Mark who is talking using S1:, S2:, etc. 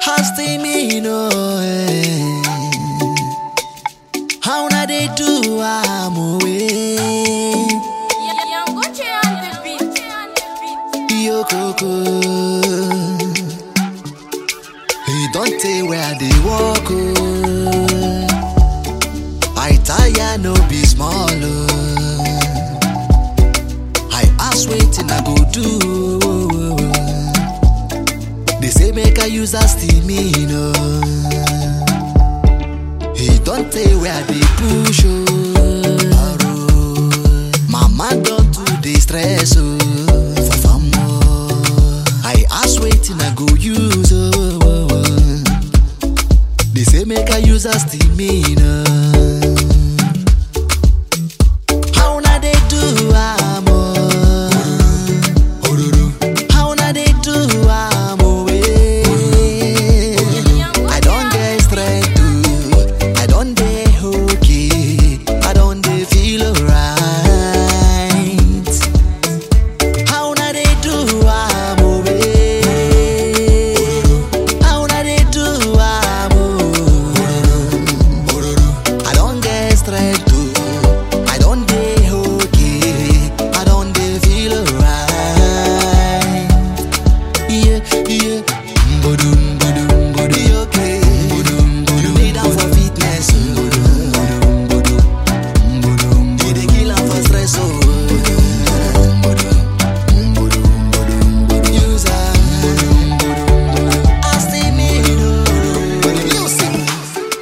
S1: Hosting me, no. eh. How na they do am away?
S2: Yangoche on the beat.
S1: Yo coco. He don't tell where they walk. Oh. I tire no be small. Oh. I ask waiting I go do. They say make I use a steaming. Oh. He don't tell where they push. Oh. Mama don't do the stress. Oh. For fun, oh. I ask waiting I go use. Oh. They say make I use a steaming. Oh.